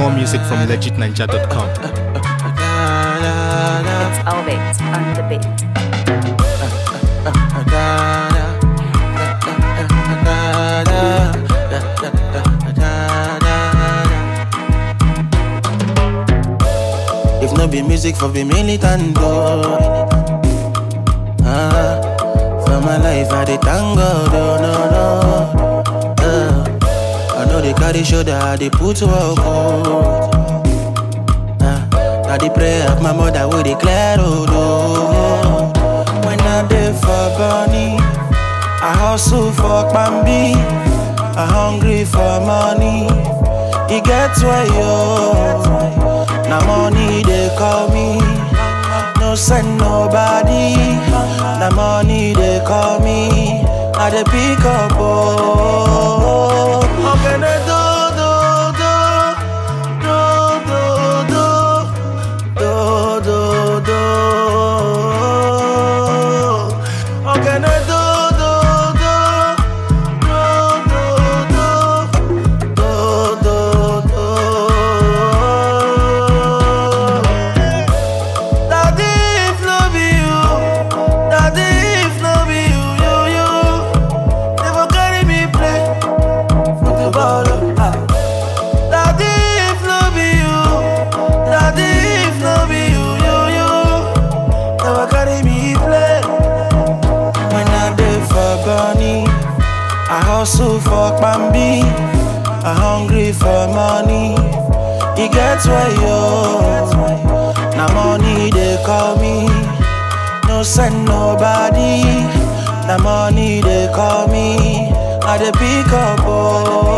More music from legitninja.com. It's Elevate on the beat. If no be music for be militant though. Ah, for my life I dey thank God, oh no no. Ah, I know they carry shoulder, I dey put work oh. Ah, na the prayer of my mother wey dey clear road oh. When I dey for Bonny, I hustle for Bambi, I hungry for money. E get why yo. Na money they call me. No send nobody. Na money they call me. I dey pick up oh. How can I do do do do do do do do? How can I do do do do do do do do do? Daddy, if no be you, Daddy, if no be you, you, you, never carry me play football. ah. Daddy, if no be you, Daddy, if no be you, you, you, never carry me play. When I dey for Bonny, I hustle for Bambi, I hungry for money. E get why yo. Na money they call me. No send nobody. Na money they call me. I dey pick up oh.